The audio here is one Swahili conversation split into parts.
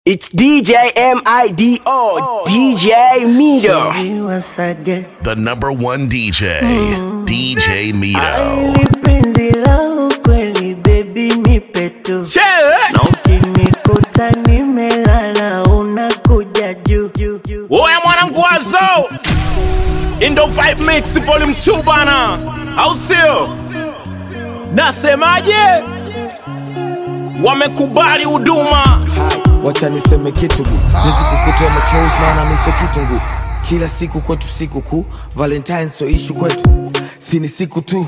It's DJ M-I-D-O, DJ Mido. The number one DJ, DJ Mito. Aili penzi la ukweli baby nipe tu na ukinikuta nimelala unakuja juu juu juu Oya mwanangu wazo Indo 5 Mix Volume 2 bana au sio? Nasemaje? Wamekubali huduma wacha niseme kitu bu siwezi kukutoa machozi maana miso kitungu kila siku kwetu siku kuu valentine so ishu kwetu si ni siku tu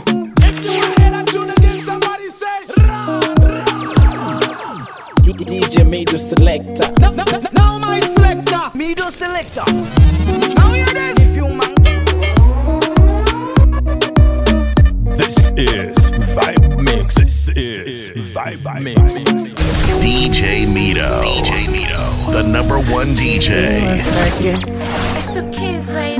DJ Mido Selector. Now my selector. Mido Selector. Now hear this. If you man. This is Vibe Mix. This is Vibe Mix. DJ Mito. DJ Mito. The number one DJ. It's the kids, baby.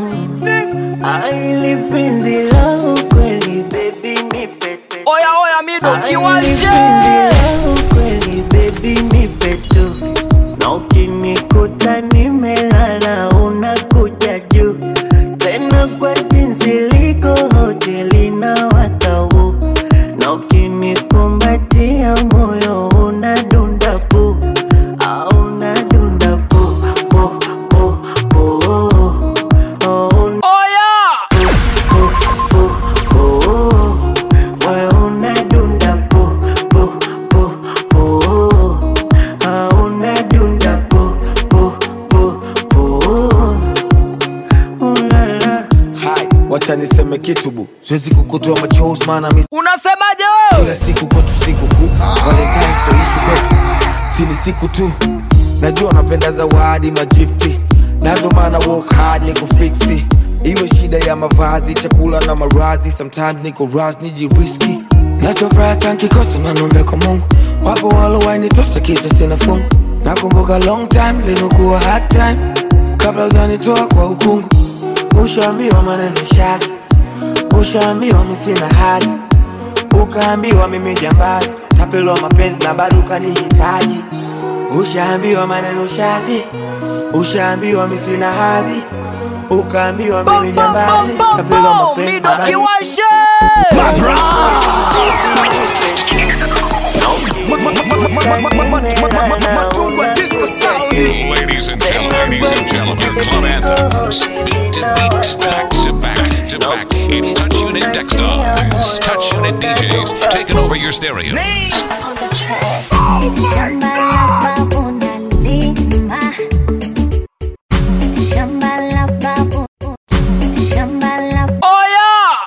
Aili penzi la ukweli baby nipe tu Oya oya Mido Aili kiwanje. penzi la ukweli baby nipe tu na ukinikuta nimelala unakuja juu tena kwa jinsi liko hoteli na watau na ukinikumbatia moyo unadunda pu au unadunda pu pu pu pu oh, un- Oya. pu pu pu wewe unadunda pu pu pu pu ah, unadunda pu pu pu pu ulala Hai, wacha niseme kitu bu siwezi kukutoa machozi maana miso Unasemaje kila wewe? siku kwetu siku kuu valentine so ishu kwetu si ni siku tu najua napenda zawadi majifti nazo maana work hard ni kufiksi iwe shida ya mavazi chakula na marazi sometimes niko ras nijiriski nachofuraha tankikosa nanombe kwa mungu wapo walowainitosa kisa sina fungu nakumbuka long time limekuwa hard time kabla ujanitoa kwa ukungu ushaambiwa maneno shazi ushaambiwa misina hazi ukaambiwa mimi jambazi tapelwa mapenzi na bado ukanihitaji ushaambiwa maneno shazi ushaambiwa misina hadhi ukaambiwa mimi jambazi tapelwa mapenzi Mido na bado kiwanje. Ladies and gentlemen, ladies and gentlemen, club anthems, beat to beat, back to back to back. It's Touch Unit Dextars, Touch Unit DJs, taking over your stereos. On the track. Oya.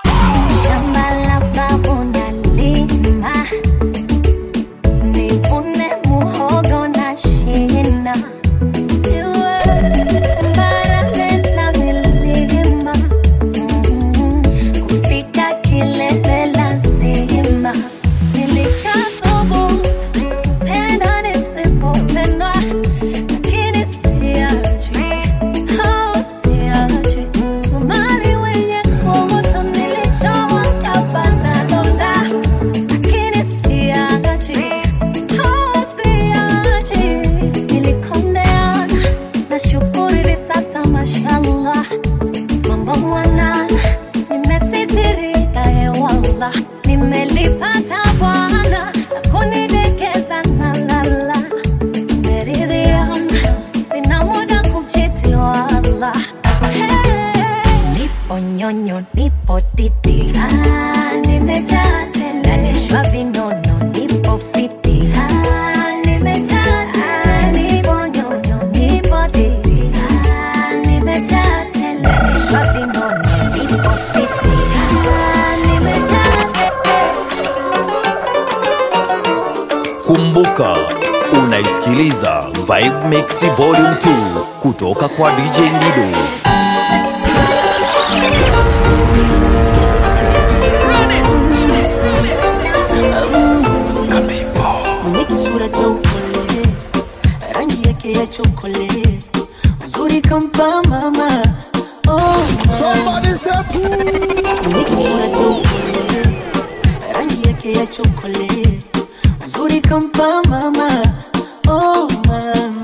Kufika kilele lazima nilishathubutu kupenda nisipopendwa, lakini siachi, au siachi. Somali wenye kutu nilichowa kapata donda, lakini siachi, au siachi. Nilikondeana, nashukuru hivi sasa mashallah mambo mwanana, nimesitirika hewala, nimelipata Bwana akunidekeza na lala, tumeridhiana, sina muda kumchiti wala. Hey, nipo nyonyo, nipo titi, ah, nimejaa tele, nalishwa vinono, nipo fiti, ah, nimejaa tele, nipo nyonyo, nipo titi, ah, nimejaa tele, nalishwa vinono, nipo fiti, ah, nimejaa tele. Kumbuka, unaisikiliza Vibe Mix Volume 2 kutoka kwa DJ Mido. mwenye kisura cha upole, rangi yake ya chokole, uzuri kampa mama oh, mwenye kisura cha upole, rangi yake ya chokole, uzuri kampa mama oh, mama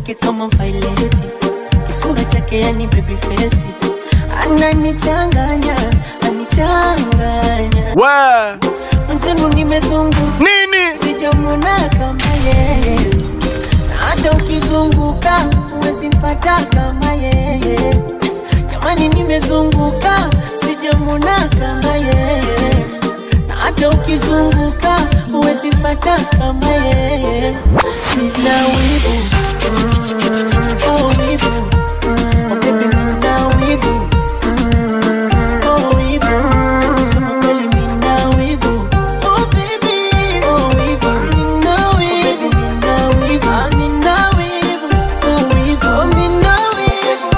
yake kama vaileti kisura chake yani baby face ananichanganya anichanganya we mwenzenu nimezunguka nini sijamwona kama yeye na hata ukizunguka huwezi mpata kama yeye jamani nimezunguka sijamwona kama yeye na hata ukizunguka huwezi mpata kama yeye nina wivu oh wivu oh baby nina wivu oh wivu kusema kweli nina wivu oh baby oh wivu nina wivu nina wivu ah nina wivu oh wivu oh nina wivu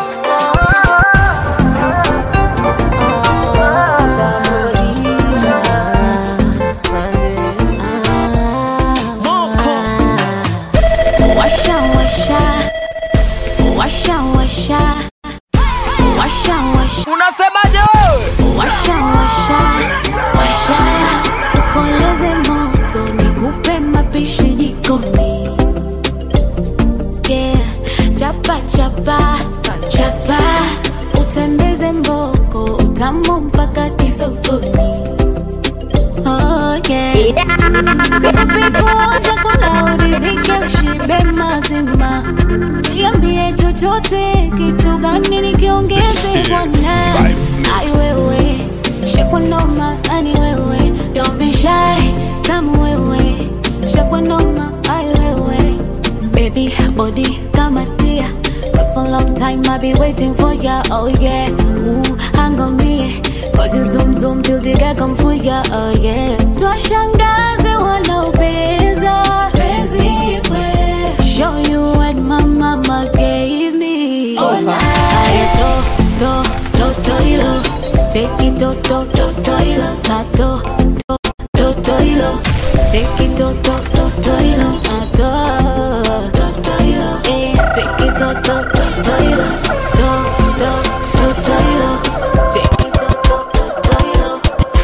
Washa washa washa washa washa washa unasemaje wewe washa washa washa ukoleze moto nikupe mapishi jikoni yeah. chapa chapa chapa utembeze mboko utamu mpaka kisokoni oh, yeah. Sipikuonja kula uridhike ushibe mazima niambie chochote kitu gani nikiongeze bwana ai wewe shakwanoma ani wewe don't be shy tamu wewe shakwanoma ai wewe baby body kama tia Cause for a long time I've been waiting for ya, oh yeah Ooh, hang on me Cause you zoom zoom till the guy come for ya, oh yeah Twashangaze wanaopeza Penzi kwe Show you what my mama gave me Oh my Aye, to, to, to, to, ilo Take it to, to, to, to, ilo Na to, to, to, to, ilo Take it to, to, to, to, ilo Na to, to, to, ilo Eh, take it to, to, to, to, ilo To, to, to, to, ilo Take it to, to, to, to, ilo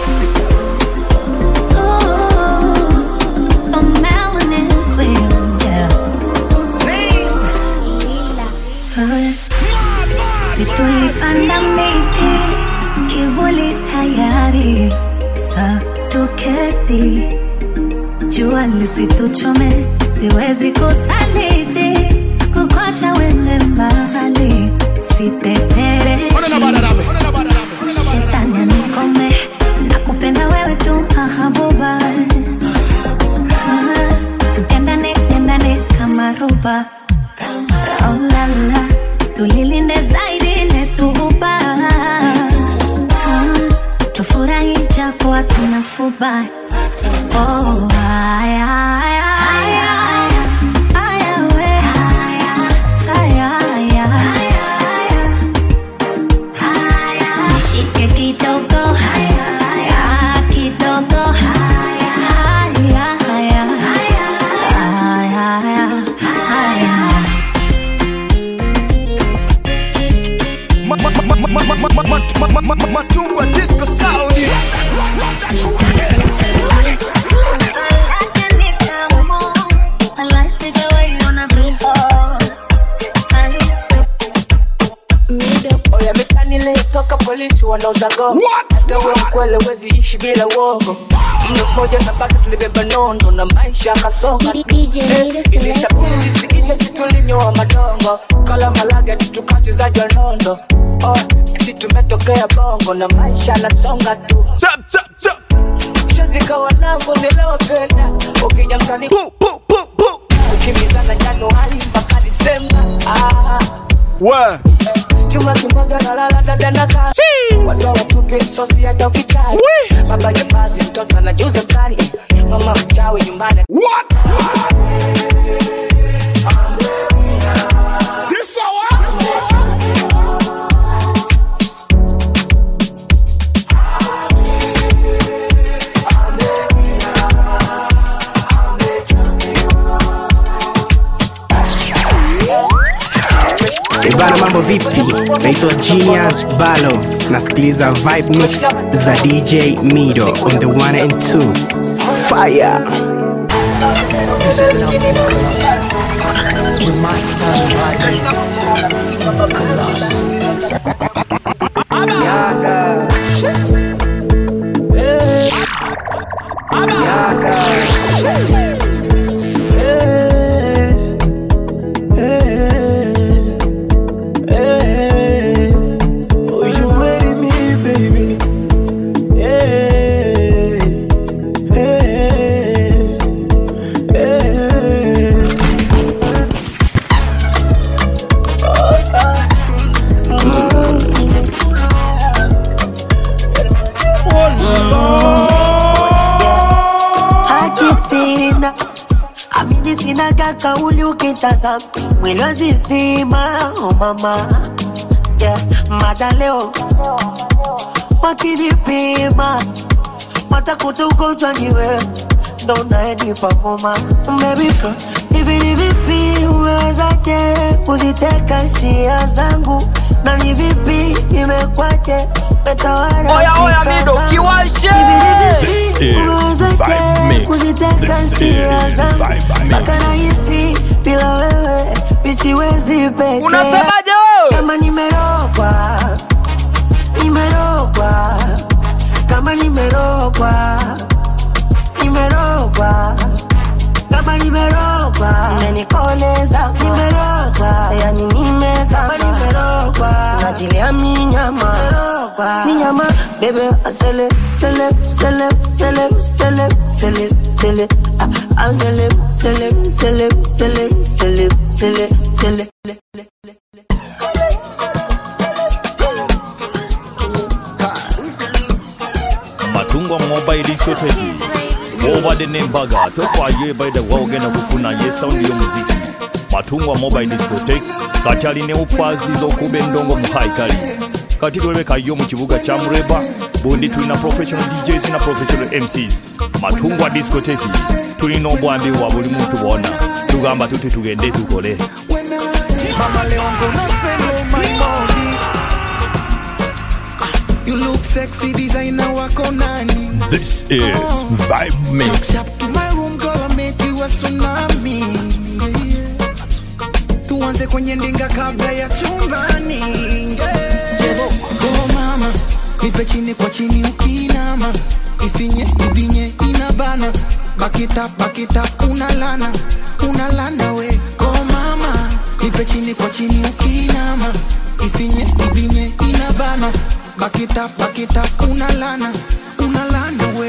A melanin queen, yeah. Si tulipanda miti, kivuli tayari, sa tuketi, jua lisituchome, siwezi kusaliti, kukwacha wende mbali, sitetereki, shetani anikome, nakupenda wewe tu mahabuba Ah, tupendane pendane kama roba oh, la, la. tulilinde zaidi letuhuba tufurahi japo tunafuba oh, haya, haya, haya. Haya, we. Haya, haya. Nishike kidogo haya, kidogo haya, haya, haya. Haya, haya. matungwa disco sound oya mitani toka polisi wanauza gongo tawe mkwele wezi ishi bila uongo mno mmoja na baki tulibeba nondo na maisha akasonga ilishabujisikija situlinyoa madongo kala malaga tutukachezaji wa nondo oh, si tumetokea bongo na maisha anasonga tu shazika wanangu nilewapenda ukija mtani ukimbizana januari mpaka disemba ah. we chuma kimoja na lala dada na kasi watu watupe sosi hata ukitari baba jambazi mtoto anajuza mtani mama mchawi nyumbani What? This Ibana, mambo vipi? Naitwa Genius Balov, nasikiliza vibe mix za DJ Mido on the one and two. Fire! Yaga. Eh. Yaga. Eh. Eh. Eh. Oh, you marry me, baby. Eh. Eh. Eh. haki sina amini sina kakauli ukitazama mwili wazizima oh mama yeah. mada leo wakinipima watakuta ugonjwa ni wewe ndo unaenipa homa baby girl hivi ni vipi umewezaje kuziteka hisia zangu na ni vipi imekwaje metawala Oya, oya, fikra Mido, zangu. kiwashe! Hivi ni This vipi is umewezaje Vibe Mix. kuziteka This hisia is zangu Vibe Mix. mpaka nahisi bila wewe misiwezi peke Unasemaje wewe? kama nimerogwa nimerogwa kama nimerogwa nimerogwa kama nimerogwa umenikoleza nimerogwa yani nimezama nimerogwa najilia minyama minyama bebe asele sele sele sele sele sele sele ah, ah, sele sele sele sele sele sele sele matungwa mobile discotheque obadde nembaga tofaayo ebaida waogenda kufuna ye saundi y'omuziki matungwa mobile discotheque kakyalina obufaazi z'okuba endongo mu haikali kati twebekayo mu kibuga kya mureba bundi tulina professional djs na professional mcs matungwa discotheque tulina obwambi bwa buli muntu bwona tugamba tuti tugende tukole Mama leo I'm gonna spend all my money. You look sexy, designer wako nani? This is Vibe Mix. Chap to my room, girl, I make you a tsunami. Yeah. Tuanze kwenye ndinga kabla ya chumbani. Yeah. Oh mama, nipe chini kwa chini ukinama. Ifinye, ibinye, inabana. Back it up, back it up, unalana. Unalana we. Oh mama, nipe chini kwa chini ukinama. Ifinye, ibinye, inabana. Back it up, back it up, unalana. Unalana we.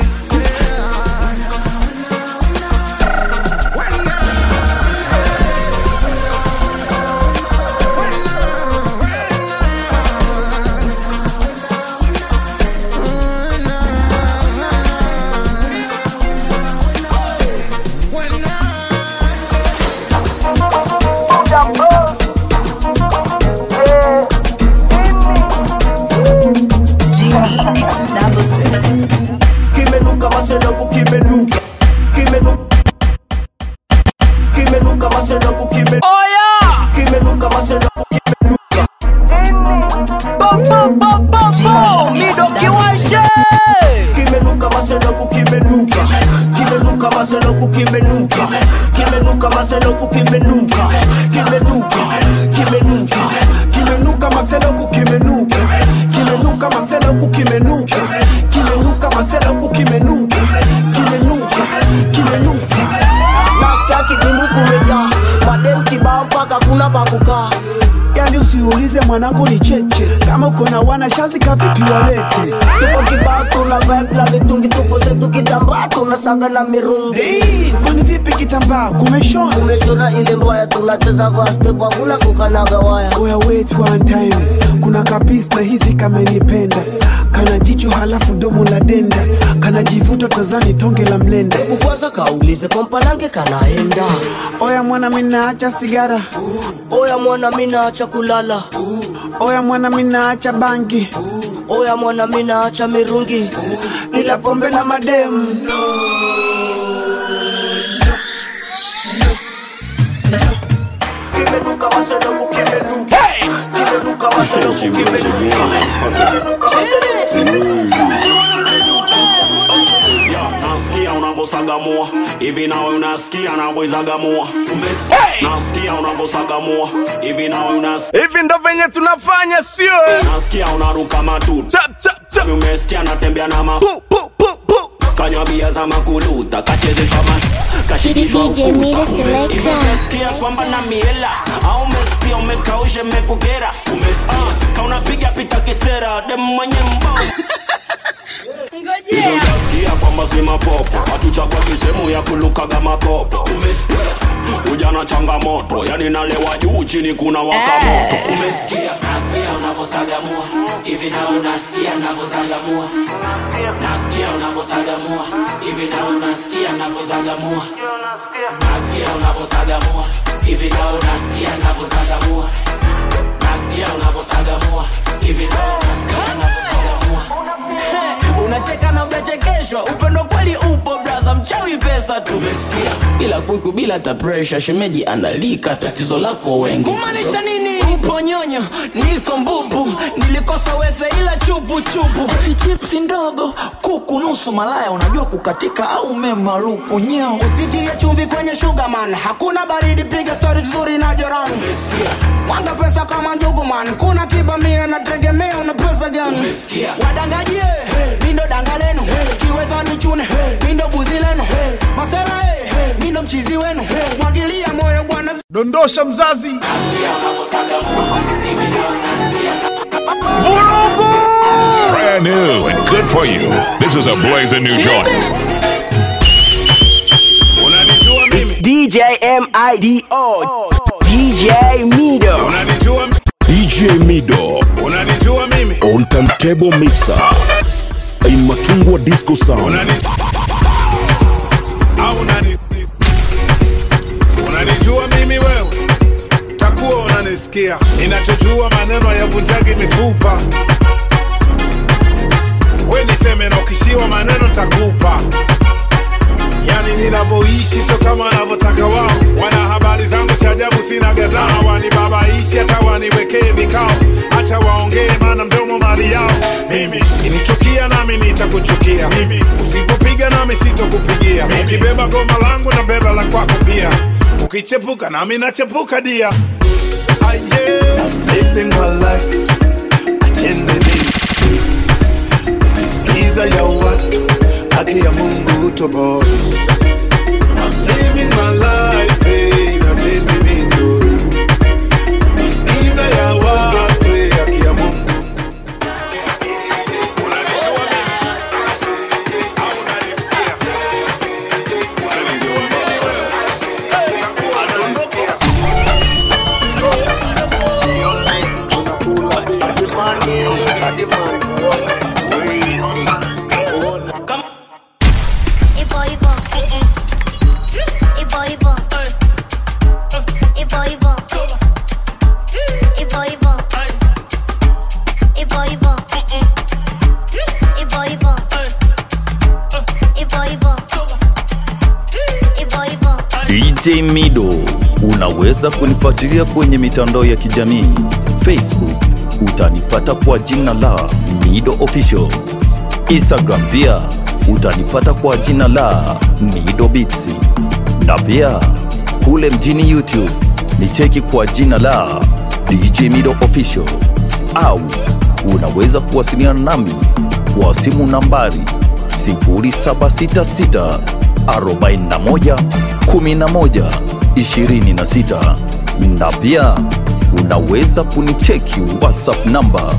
kimenuka masenangu kimenuka kimenuka kimenuka masenangu kime Oya! kimenuka masenangu kimenuka Bo, bo, bo, bo, bo! Mido kiwashe! kimenuka masenangu kimenuka kimenuka masenangu kimenuka kimenuka masenangu kimenuka kimenuka kimenuka kimenuka maseloku kimenuka kimenuka maseloku kimenuka kimenuka maseloku kimenuka kimenuka kimenuka nasikia kidimbwi kumejaa madem kibao mpaka kuna pakukaa yani usiulize mwanangu ni cheche kama uko na wana shazi kavipi walete tupo kibao tuna vibe la vitungi tupo zetu kitambaa tunasaga na mirungi Hey, kwani vipi kitambaa kumeshona tumeshona ile mbaya tunacheza kwa step hakuna kukanaga waya oya wait one time kuna kapis na hizi kamenipenda kana jicho halafu domo la denda kana jivuta tazani tonge la mlenda kwanza kaulize kompanange kanaenda oya mwana minaacha sigara oya mwana minaacha kulala oya mwana minaacha bangi oya mwana minaacha mirungi ila pombe na mademu kimenuka masenangu kimenuka kimenuka masenangu kimenuka kimenuka masenangu nasikia una unavyosagamua hivi nawe unasikia navyoizagamua umesikia nasikia unavyosagamua hivi nawe unasikia hivi ndo venye tunafanya sio eh? nasikia unaruka matuta Hivi umesikia natembea na ma kanywa bia za makuluta kachezeshwa ma kashikishwa DJ ukuta Mire Selector. Hivi umesikia kwamba na miela au umesikia umekausha mekugera umesikia kaunapiga pita kisera dem mwenye mbo Hivi utasikia kwamba si mapopo hatuchagua kisehemu ya kulukaga makopo umesikia ujana changamoto yani nalewa juu chini kuna waka moto umesikia nasikia unavyosagamua hivi na unasikia navyozagamua nasikia unavyosagamua hivi na unasikia navyozagamua nasikia unavyosagamua hivi na unasikia navyozagamua nasikia unavyosagamua hivi na unasikia navyozagamua unacheka na unachekeshwa upendo kweli upo braza mchawi pesa tu ila kuku bila hata presha shemeji analika tatizo lako wengi kumaanisha nini upo nyonyo niko mbubu nilikosa wese ila chupu chupu eti chipsi ndogo kuku nusu malaya unajua kukatika au memaluku nyeo usitie chumvi kwenye sugarman hakuna baridi piga stori vizuri na jirani wanga pesa kama njuguman kuna kibamia nategemea una pesa gani wadangaji eh, mindo danga lenu kiweza nichune mindo buzi lenu masela eh, mindo mchizi wenu mwagilia moyo bwana dondosha mzazi Brand new and good for you. This is a blazing new joint. It's DJ M-I-D-O. DJ Mido. DJ Mido. Unanijua mimi? On turntable mixer. In Machungwa Disco Sound. au unani unanijua mimi wewe takuwa unanisikia ninachojua maneno yavunjagi mifupa we niseme na ukishiwa maneno takupa yani ninavyoishi sio kama wanavyotaka wao wana habari zangu cha ajabu sina gazana wanibabaishi hata waniwekee vikao hata waongee maana mdomo mali yao mimi kinichukia nami nitakuchukia mimi usipopiga nami sitokupigia ukibeba goma langu na beba la kwako pia ukichepuka nami nachepuka dia Ah, yeah. I'm living my life achendeni ukisikiza ya watu haki ya mungu toboy I'm living my life eh, achendeni njoy ukisikiza ya watu eh, haki ya mungu Ivo, Ivo. Ivo, Ivo. Ivo, Ivo. Ivo, Ivo. Ivo, Ivo. Ivo, Ivo. Ivo, Ivo. Ivo, Ivo. DJ Mido. Unaweza kunifuatilia kwenye mitandao ya kijamii Facebook, utanipata kwa jina la Mido Official. Instagram pia utanipata kwa jina la Mido Beats, na pia kule mjini YouTube ni cheki kwa jina la DJ Mido Official, au unaweza kuwasiliana nami kwa simu nambari 0766 41 11 26 na pia unaweza kunicheki whatsapp namba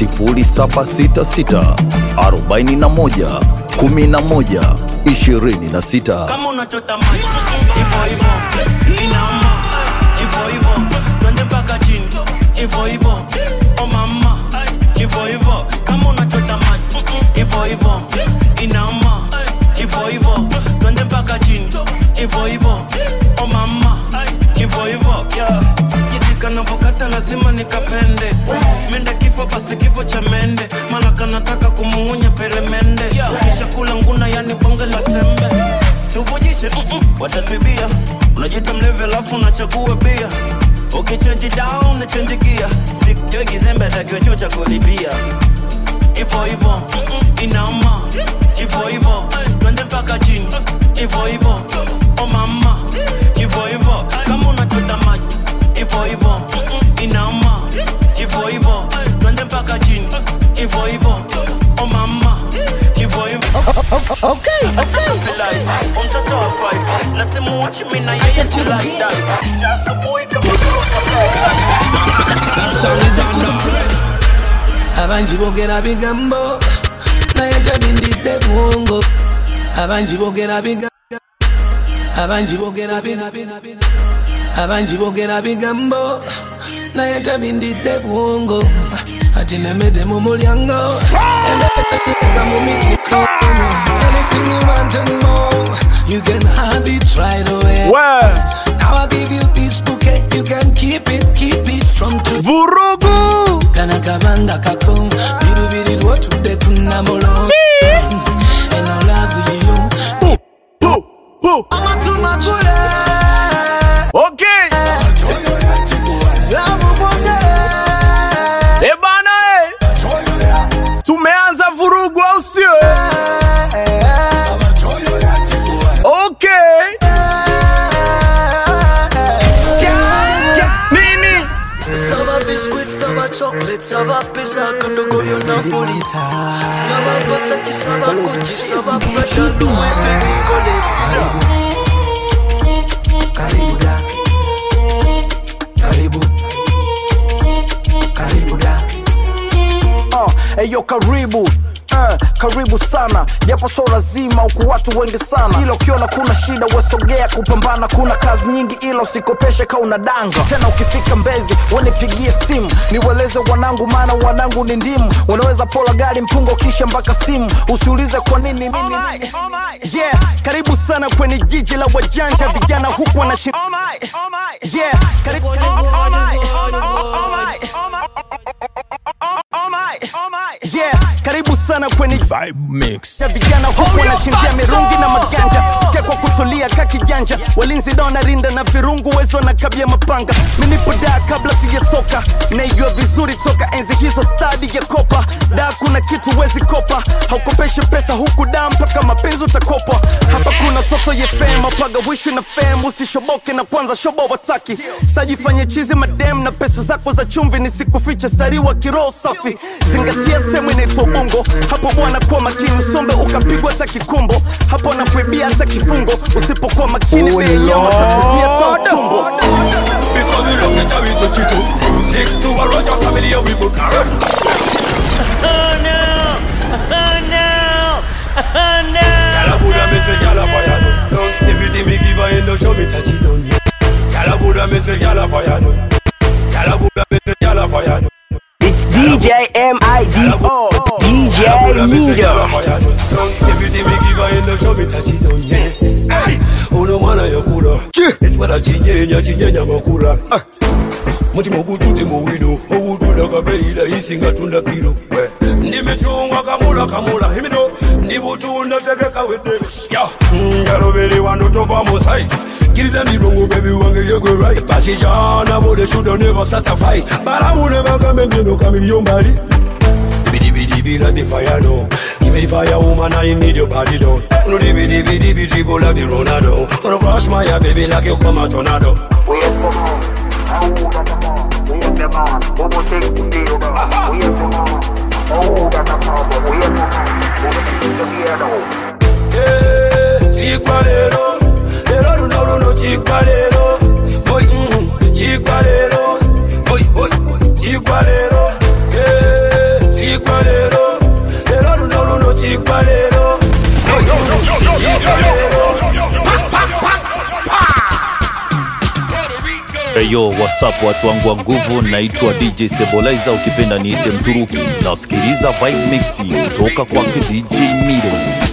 0766 41 11 26 kama unachotamani hivyo hivyo inama hivyo hivyo twende mpaka chini hivyo hivyo o mama hivyo hivyo kama unachotamani hivyo hivyo inama hivyo hivyo twende mpaka chini hivyo hivyo o mama hivyo hivyo yeah. kisika navokata lazima nikapende mende kifo basi kifo cha mende mala kanataka kumung'unya peremende kisha kula nguna yani bonge la sembe tuvujishe mm-mm, watatwibia unajita mlevi alafu unachagua bia ukichenji down nachenji gia sikjoi kizembe atakiwa chuo cha kulipia ivo ivo mm-mm, inama ivo ivo twende mpaka chini hivo hivo o mama hivo hivo kama unachota maji hivo hivo inama hivo hivo twende mpaka chini hivo hivo o mama hivo hivo Okay, okay. Mtoto wa five na simuwachi mimi na yeye till I die. Cha asubuhi kama abangi boogera bigambo naye tabindidde bwongo abangi boogera bigambo abangi boogera bigambo abangi boogera bigambo naye tabindidde bwongo ati nemedde mu mulyango Emeka mu mikino. anything you want and more you can have it right away now I give you this bouquet you can keep it keep it from to vurugu kana kabanga kako birubiri lwotudde kunnamulo eno laavu yiyo Okay. Eh bana eh. Tumeanza vurugu au sio? Okay. Nini? Saba biscuit, saba chocolate, saba pizza, kadogo yo Napoli. Saba Versace, saba Gucci, saba Prada, Louis Vuitton collection. Karibu da. Karibu. Karibu da. uh, eyo karibu uh, karibu sana japo so lazima huku watu wengi sana ila ukiona kuna shida wesogea kupambana kuna kazi nyingi ila usikopeshe ka una danga tena ukifika mbezi wanipigie simu niweleze wanangu maana wanangu ni ndimu wanaweza pola gari mpungo kisha mpaka simu usiulize kwa nini mimi yeah karibu sana kwenye jiji la wajanja vijana huku wanashi yeah karibu yeah karibu sana kwenye vibe mix ya vijana huku wanashindia mirungi na maganja sikia kwa kutulia ka kijanja walinzi dona rinda na virungu wezo na kabia mapanga minipo daa kabla sijatoka naijua vizuri toka enzi hizo stadi ya kopa daa kuna kitu wezi kopa haukopeshi pesa huku daa mpaka mapenzi utakopa hapa kuna toto ye fem apaga wishi na fem usishoboke na kwanza shobo wataki sajifanye chizi madem na pesa zako za chumvi nisikufiche sariwa kiroho safi zingatia sehemu inaitwa ubongo hapo bwana kuwa makini usombe ukapigwa hata kikumbo hapo nakuibia hata kifungo usipokuwa makini Oh, bei nyama takuzia Lord. ta utumbo Because we look at how we touch it up. Next to a Roger family, we book a run. Oh no! Oh no! Oh no! Gyal a Buddha me say gyal a fire down. down. Everything me give her in the show me touch it down. Yeah. Gyal a Buddha me say gyal a fire down. Gyal a Buddha me say gyal a fire down. It's DJ M-I-D-O, DJ Mido. Everything me give her in the show me touch it down. Yeah. Hey, uno mwana yakula. Etwala chinyenya chinyenya makula. Ah. mutima ogujudde mu wino owudula kabeera isinga tunda piro ndimicungwa kamula kamula emino ndibutunda tegeka wedde ya njalobere wano tova mu site kiriza mirungu bebi wange yegwe right bakijana bode shudo never satisfied balamune bagambe ngeno kamiliyo mbali Bidi bidi bila the fire no Give me the fire woman I need your body down No di bidi bidi bidi dribble like the Ronaldo Wanna crush my heart baby like you come a tornado chikwa lero lero luno luno chikwa lero boy mm, chikwa lero boy boy chikwa lero eh, chikwa lero lero luno luno chikwa lero boy mm, chikwa lero Eyo, whatsapp watu wangu wa nguvu, naitwa DJ Sebolaiza, ukipenda niite Mturuki. Nasikiliza Vibe Mix kutoka kwake DJ Mido.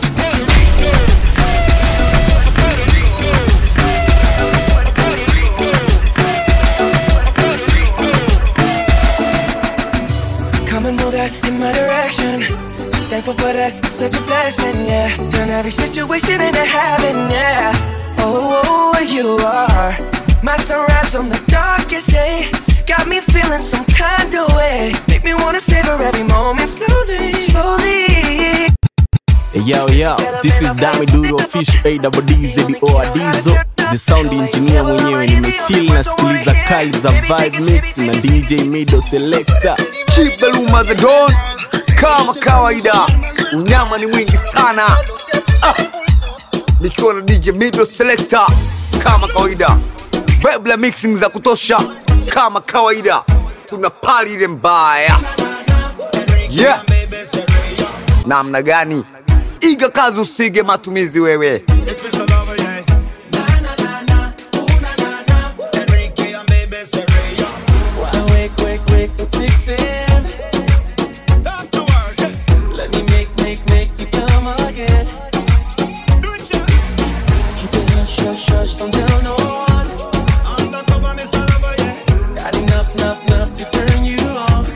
Come and move that in my direction. Thankful for that, such a blessing, yeah. Turn every situation into heaven, yeah. Oh, oh, you are my sunrise on the darkest day. Got me feeling some kind of way. Make me wanna savor every moment slowly, slowly. Yo, yo, this is Dami Duro official AWDZO Adizo the sound engineer mwenyewe nimechill nasikiliza kali za vibe mix na DJ Mido selector Chibeluma the Don, kama kawaida, unyama ni mwingi sana ah, nikiwa na DJ Mido Selector kama kawaida, vibe la mixing za kutosha kama kawaida, tuna pali ile mbaya yeah. Namna gani? Iga kazi usige matumizi wewe. Wake, wake, wake till 6 a.m. Let me make, make, make you come again. Keep it hush, hush, hush, don't tell no one. Got enough, enough, enough to turn you on.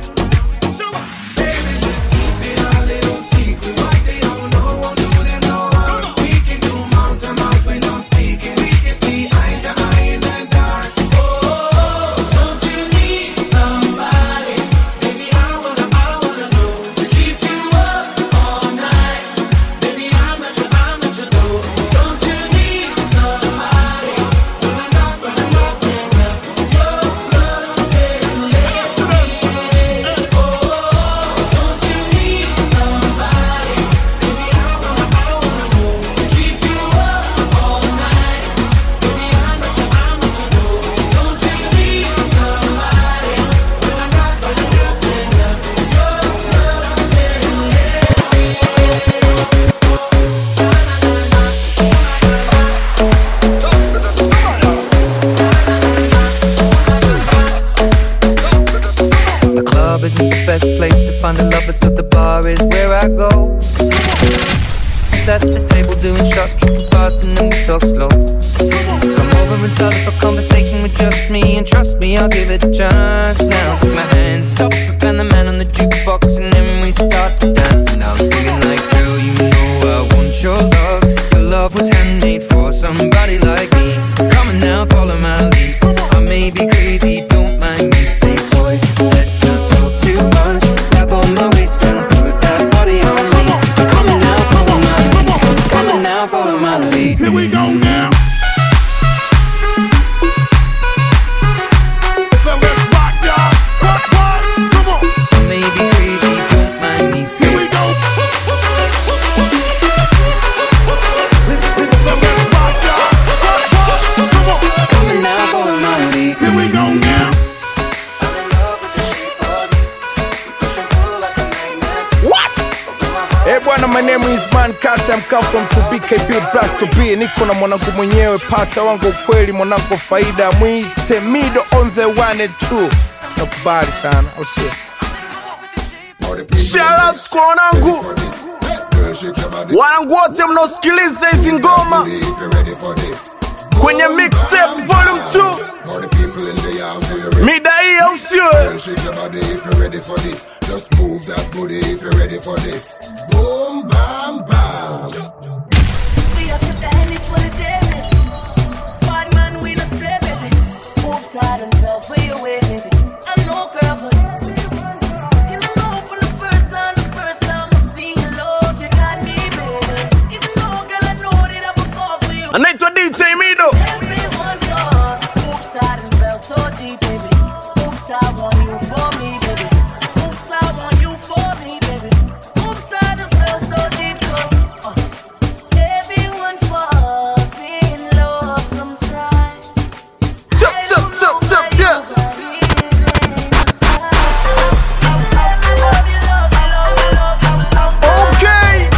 Don't you need somebody? Baby, I wanna, I wanna know to keep you up all night. Baby, I'm at your, I'm at your door. Don't you need somebody? When I knock, when I knock, when I knock, your love can let me in. Oh, don't you need somebody? Baby, I wanna, I wanna know to keep you up all night. Baby, I'm at your, I'm at your door. Don't you need somebody? When I knock, when I knock, when I knock, your love can let me in. The club isn't the best place to find the lovers, so the bar is where I go. Set the table doing shots, keep it fast, and then we talk slow. Come over and start up a conversation with just me, and trust me, I'll give it a chance. Now take my hand, stop, and the man on the jukebox, and then we start to dance. And I'm singing like, girl, you know I want your love. Your love was handmade for somebody like me. Come on now, follow my lead. I may be crazy, don't mind me. Say, boy, let's not talk too much. Grab on my waist and put that body on me. Come on now, follow my lead. Come on now, follow my lead. Here we go now. I may be crazy, don't mind me. Say, Here we go. Come on now, follow my lead. Here we go now. What? Eh bwana, my name is Man Kata, I'm come from to BKB Black to be. Niko na mwanangu mwenyewe, pata wangu kweli, mwanangu faida, mwite Mido on the one and two. Nakubali sana, au sio? Shout out kwa wanangu wanangu wote mnaosikiliza hizi ngoma kwenye mixtape volume 2 mida hii au sio? Just move that booty if you're ready for this. Boom, bam, bam. We are set the handy for the day, Bad man, we not stray, baby. Oops, I done fell for your way, baby. I know, girl, but you don't know from the first time, the first time I seen your love, you got me, baby. Even though, girl, I know that I would fall for you. Anaitwa DJ Mido. Everyone lost. Oops, I done fell so deep, baby. Oops, I want you for me, baby. Oops, I want you for me, baby. Oops, I done fell so deep, 'cause, uh, everyone falls in love sometimes. Chup, chup, chup, chup, yeah. Okay.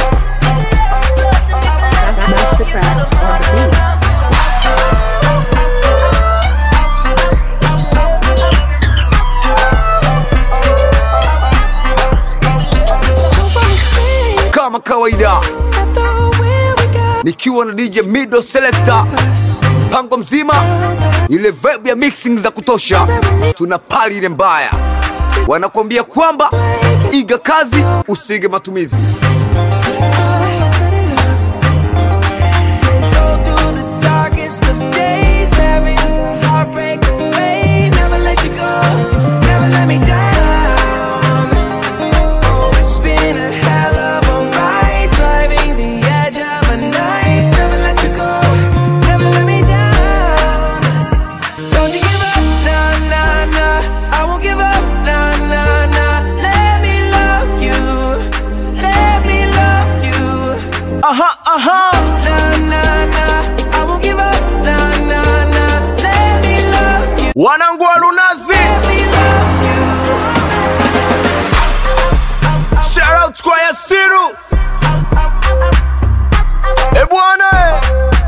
kama kawaida nikiwa na DJ Mido Selector, mpango mzima, ile vibe ya mixing za kutosha, tuna pali ile mbaya, wanakuambia kwamba iga kazi usige matumizi. Go through the darkest of days, there is a heartbreak away. Never let you go, never let me down. Oh, it's been a hell of a ride, trying aha. Na na na, I won't give up. Na na na, let me love you. Wanangu wa Lunazi. Shout out kwa Yasiru. Eh bwana eh.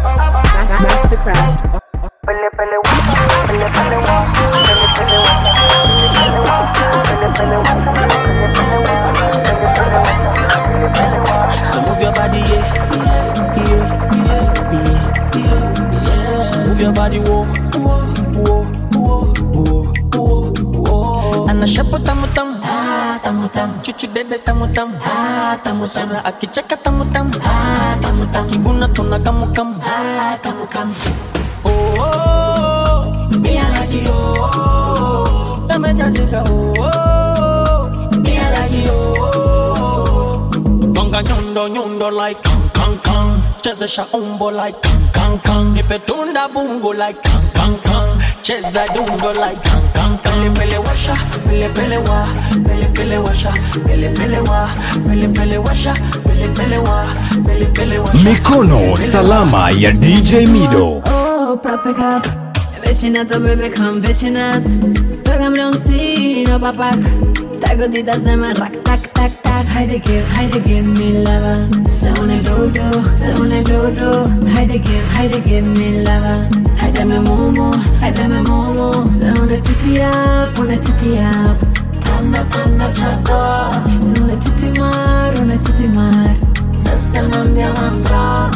So move your body, yeah, yeah, yeah, yeah, yeah, yeah, yeah. So move your body, whoa, whoa, whoa, whoa, whoa, whoa, whoa. Ana shapo tamu tamu, ah tamu tamu. Chuchu dede tamu tamu, ah tamu tamu. Sana akicheka tamu tamu, ah tamu tamu. Kiguna tuna kamu kamu, ah kamu kamu. Oh, oh, oh, me I like you, oh, oh. Kamejazika, oh, oh, me I like you, oh, oh. Gonga nyundo nyundo like kang kang kang Chezesha umbo like kang kang kang Nipe tunda bungo like kang kang kang Cheza dundo like kang kang kang Pele pele washa, pele pele wa Pele pele washa, pele pele wa Pele pele washa, pele pele wa Pele pele washa Mikono salama ya DJ Mido. Oh, proprio cap Vicinato, baby, come vicinat Băgăm leoncino, papac Te-ai gândit de asemenea, rac, tac, tac, tac Haide, give, haide, give me lava Să une dudu, să une dudu Haide, give, haide, give me lava Haide-me mumu, haide-me mumu Să une titia, pune titia Tanda, tanda, chato Să une titi mar, une titi mar Lasă-mă în diamandra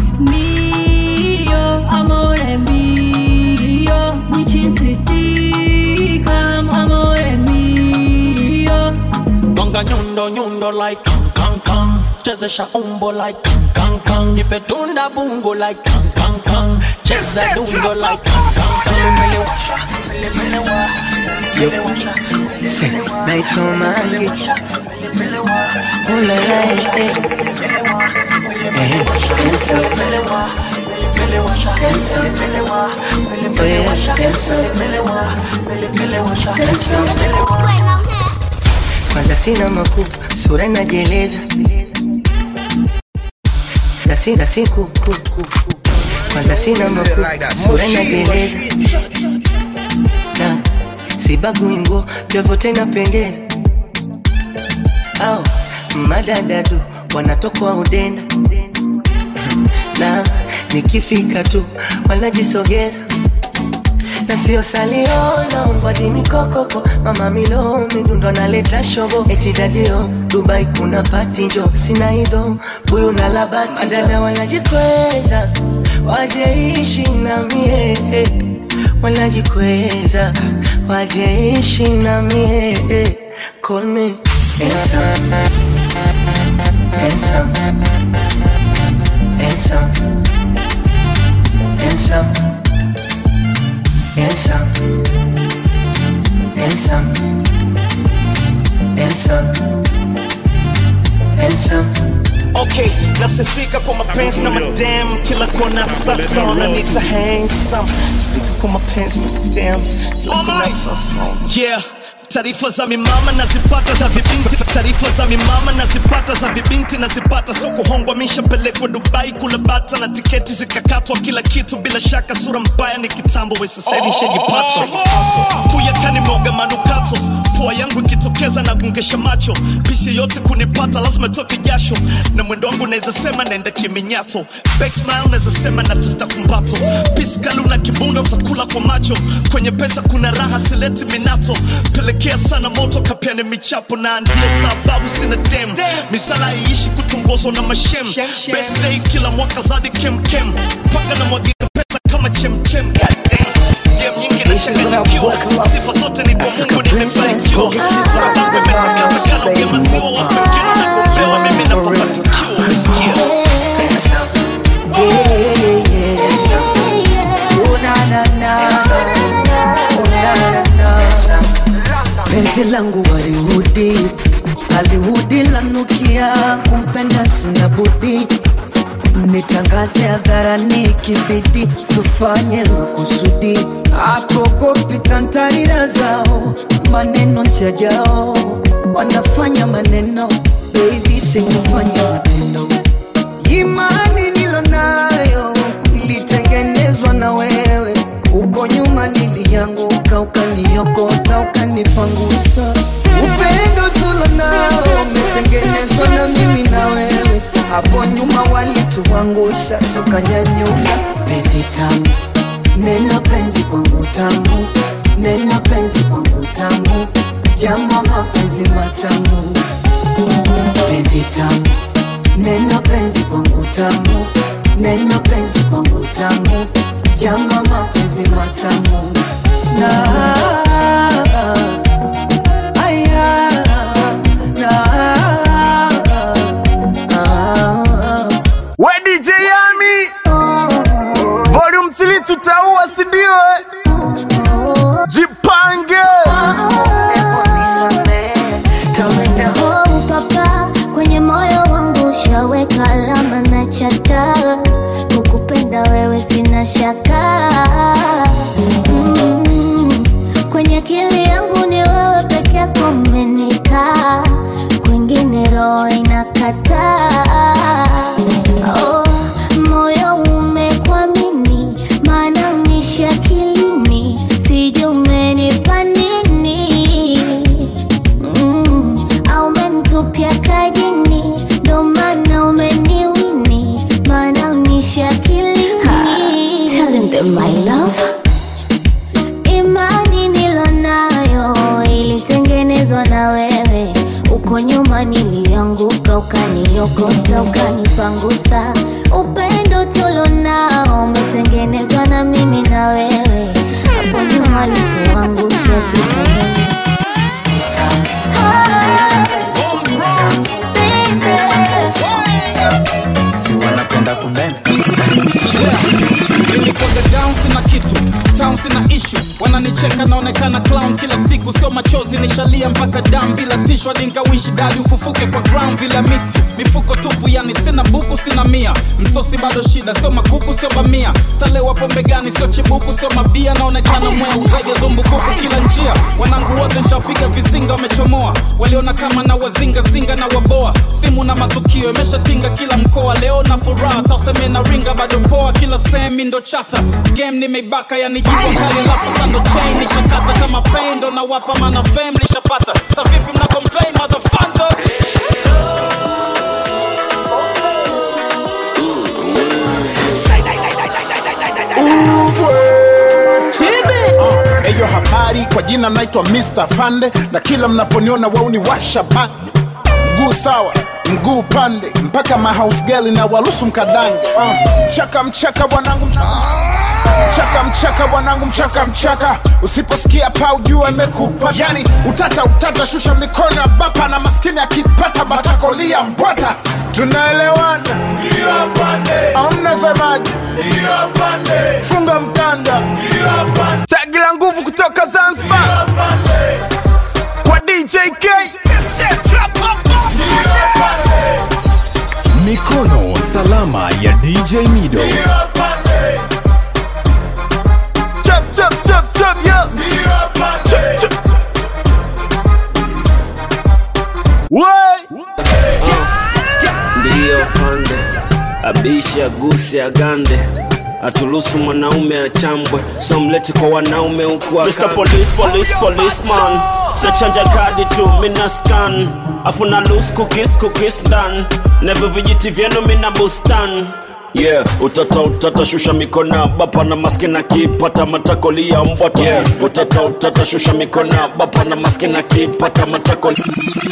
Mio, amore mio Mi ci insiticam, amore mio Gonga nyundo nyundo like kang kang kang Chezesha umbo like kang kang kang Nipe tunda bungo like kang kang kang Cheza dundo like kang kang kang Pele pele washa, pele pele wa Yo, say, naitwa Mangi. Ooh la la, eh, eh. Eh, dance up. Dance up. Oh yeah, dance up. Dance up. Kwanza sina makuu, sura inajieleza. Kwanza sina siku, ku, ku, ku. Kwanza sina makuu, sura inajieleza. Na sibagui nguo, vyovyote napendeza. Au madadadu wanatokwa udenda na nikifika tu wanajisogeza na sio salio naombwadi mikokoko mama milo midundo naleta shobo eti dadio dubai kuna pati njo sina hizo buyu na labati madada wanajikweza wajeishi na mie eh. wanajikweza wajeishi na mie eh. call me handsome handsome handsome handsome handsome handsome handsome handsome Okay, nasifika kwa mapenzi na madam kila kona sasa wananiita handsome. Sifika kwa mapenzi na madam kila kona sasa. Yeah. Taarifa za mimama nazipata za vibinti, taarifa za mimama nazipata za vibinti nazipata, sio kuhongwa, mishapelekwa Dubai kula bata na tiketi zikakatwa, kila kitu bila shaka, sura mbaya ni kitambo, we sasa hivi nishajipata kuyaka nimeoga manukato, fua yangu ikitokeza na gungesha macho, pisi yote kunipata lazima toke jasho, na mwendo wangu naweza sema naenda kiminyato, fake smile naweza sema natafuta kumbato, pisi kali una kibunda utakula kwa macho, kwenye pesa kuna raha sileti minato, pelekea sana moto kapiane michapo, na ndio sababu sina dem, misala iishi kutongozwa na mashem, best day kila mwaka zadi kemkem, mpaka na mwagika pesa kama chemchem, goddamn Jam nyingi nachanganyikiwa, sifa zote ni kwa Mungu nimefanikiwa, sura yangu imetakata kana ugema ziwa, watu wengine wanagombea, mimi napofanikiwa, sikia penzi langu walihudi alihudi lanukia kumpenda sina budi nitangaze hadharani kibidi tufanye makusudi atuogopi tantarira zao maneno njajao wanafanya maneno baby sikufanya matendo imani ukanipangusha ukaniokota ukanipangusa upendo tulo nao umetengenezwa na mimi na wewe hapo nyuma walituangusha tukanyanyuka penzi tamu neno penzi kwangu tamu neno penzi kwangu tamu jambo mapenzi matamu penzi tamu neno penzi kwangu tamu neno penzi kwangu tamu jambo mapenzi matamu na aya na We DJ Yami Volume 3 tutaua si ndio eh? Jipange Oh, papa kwenye moyo wangu ushaweka alama na chata kukupenda wewe sina shaka mm, kwenye akili yangu ni wewe peke yako umenikaa kwingine roho inakataa oh, moyo umekwamini maana unishi akilini sijui umenipa nini Mm, au umenitupia kajini ndo maana umeniwini maana unishi akilini Telling them my love imani nilonayo ilitengenezwa na wewe uko nyuma nilianguka ukaniokota ukanipangusa upendo tulonao umetengenezwa na mimi na wewe hapo nyuma lituangusha tukanyanya si wanapenda kubenda nilikoga down sina kitu town sina ishu wananicheka naonekana clown kila siku sio machozi nishalia mpaka dam bila tishwa dingawishi dadi ufufuke kwa ground vila misti mifuko tupu yani sina buku sina mia msosi bado shida sio makuku sio bamia talewa pombe gani sio chibuku sio mabia naonekana mwea uzaji zumbukuku kila njia wanangu wote nshapiga vizinga wamechomoa waliona kama na wazingazinga na waboa simu na matukio imeshatinga kila mkoa leo na furaha tauseme na ringa bado poa kila sehemi ndo chata game nimeibaka yani jipo kali alafu sando chain nishakata kama pendo na wapa mana fame lishapata sa vipi mna complain motherfucker Uh, Eyo habari kwa jina naitwa Mr. Fande na kila mnaponiona wauni washa pa mguu sawa mguu pande mpaka mahouse girl na walusu mkadange uh, mchaka mchaka bwanangu mchaka mchaka bwanangu mchaka mchaka usiposikia pa ujua imekupa yani utata utata shusha mikono ya bapa na maskini akipata matakolia mbwata tunaelewana au mnasemaje funga mkanda Tagi la nguvu kutoka Zanzibar kwa DJ K Mikono salama ya DJ Mido. Chop chop chop chop yo Chop, chop. Wey ndiyo pande abisha guse agande atulusu mwanaume achambwe so mlete kwa wanaume huku Mr. Police, police, policeman nachanja kadi tu mina scan afu na loose cookies, cookies done nevo vijiti vyenu mina bustan yeah utata utata shusha mikono bapa na maski na kipata matakolia mbwata yeah. utata utata shusha mikono bapa na maski na kipata matakoli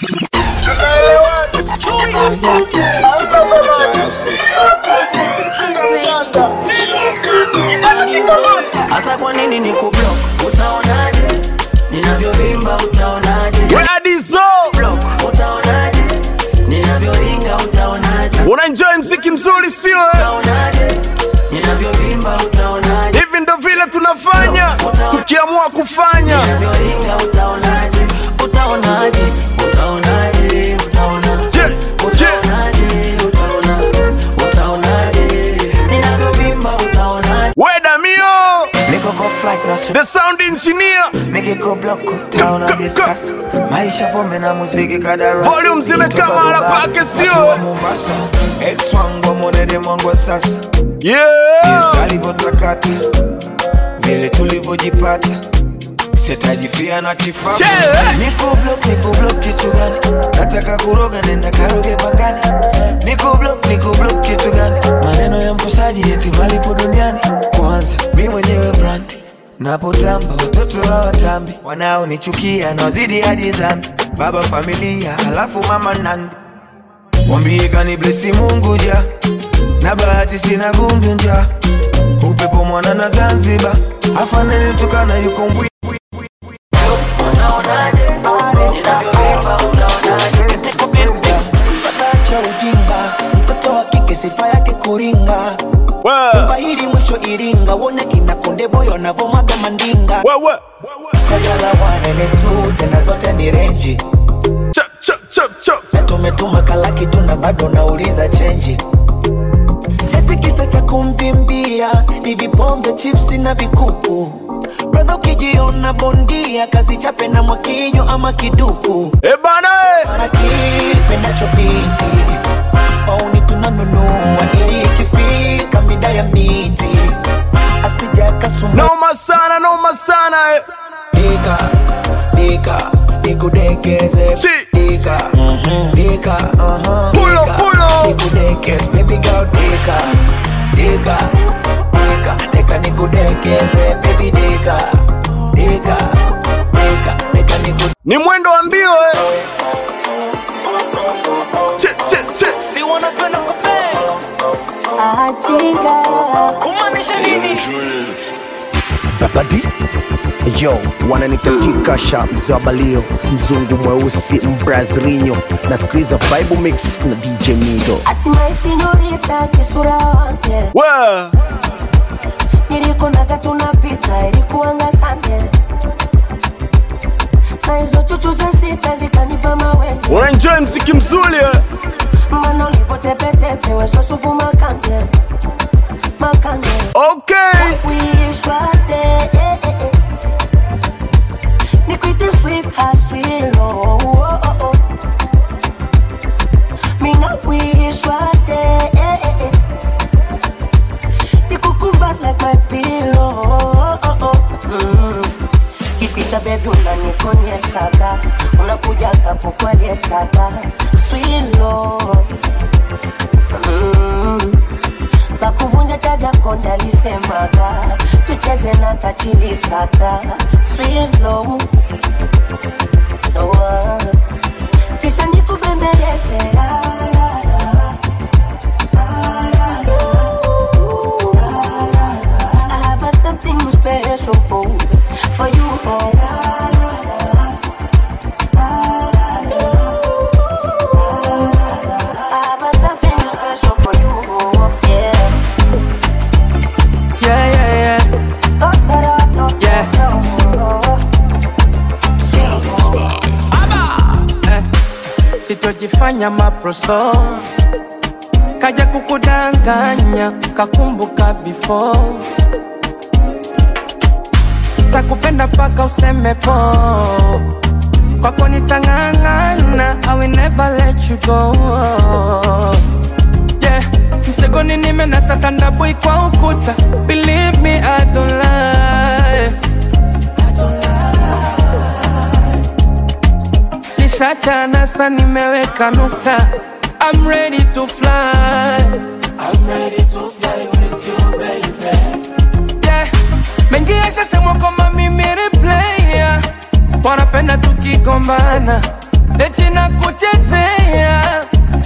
hasa kwa nini ni kublock utaonaje ninavyovimba utaonaje Block, utaonaje ninavyoringa utaonaje unaenjoy mziki mzuri sio eh? utaonaje ninavyovimba utaonaje hivi ndo vile tunafanya tukiamua kufanya ninavyoringa utaonaje utaonaje utaonaje utaona utaonaje utaona utaonaje ninavyovimba utaonaje wedamio niko kwa flight na the sound engineer nikiko block utaonaje sasa maisha pombe na muziki kadarasa Volume zimekaa Kutoka mahala Dubai, pake, watu sio? wa Mombasa ex wangu monede mwangu wa sasa yeah. jinsi alivyotakata vile tulivyojipata sitajifia na kifaa Chele. Niko block, niko block kitu gani? Nataka kuroga nenda karoge pangani. Niko block, niko block kitu gani? Maneno ya mkosaji eti malipo duniani. Kwanza mi mwenyewe brand napotamba, watoto hawatambi, wanaonichukia naozidi hadi dhambi. Baba familia, halafu mama nandi, wambie kani blesi Mungu ja na bahati sina gundu nja upepo mwana na Zanzibar afaneni tukana yuko mbwi cha ujinga mtoto wa kike sifa yake kuringa nyumba hili mwisho iringa wone kina konde boyo navomwaga mandinga kajala wanene tu tena zote ni renji na tumetuma kalaki tuna bado nauliza chenji eti kisa cha kumvimbia ni vipombe chipsi na vikuku bradha ukijiona bondia kazi chape na mwakinyo ama kiduku ebana mara kipendacho binti mauni tunanunua ili ikifika mida ya miti asija kasumba noma sana noma sana eh. dika dika nikudekeze dika dika uh-huh. Pulo, Dika, pulo. nikudekeze baby girl dika dika dika dika nikudekeze baby dika dika dika dika nikudekeze ni mwendo wa mbio eh. Che, che, che. si wanapenda Achiga. kumaanisha nini Babadi yo wananitatika sha mzee wa balio mzungu mweusi mbrazrinyo na skriza vibe mix na dj mido Hatimaye sinyorita kisura wake nilikunaga tunapita ilikuanga sande na hizo chuchu za sita zikanipa mawenge unaenjoy mziki mzuri eh. mana ulipotepetepe wesosupu makande makande okay kuishwate eh, eh, eh. nikwite sweet haswilo oh, oh, oh. mina kuishwate eh, eh, eh. nikukumbat like my pillow oh, oh, oh. Mm. kipita bebi unanikonyeshaga unakuja kapo kwalietaka swilo mm. kakuvunja chaga konda lisemaga tucheze na kachilisaka swilo oh. kisha nikubembeleze la, la, la. I have a something special for you. Oh. I have a something special for you. Oh. Yeah. Yeah, yeah, yeah. Yeah. Eh, sitojifanya maproso kaja kukudanganya kakumbuka before takupenda paka useme po kwako nitang'ang'ana I will never let you go yeah mtegoni nimenasa tandabui kwa ukuta believe me I don't lie nishachana sa nimeweka nukta I'm ready to fly I'm ready to fly with you baby yeah mengi yashasemwa kwamba mimi ni player wanapenda tukigombana eti na kuchezea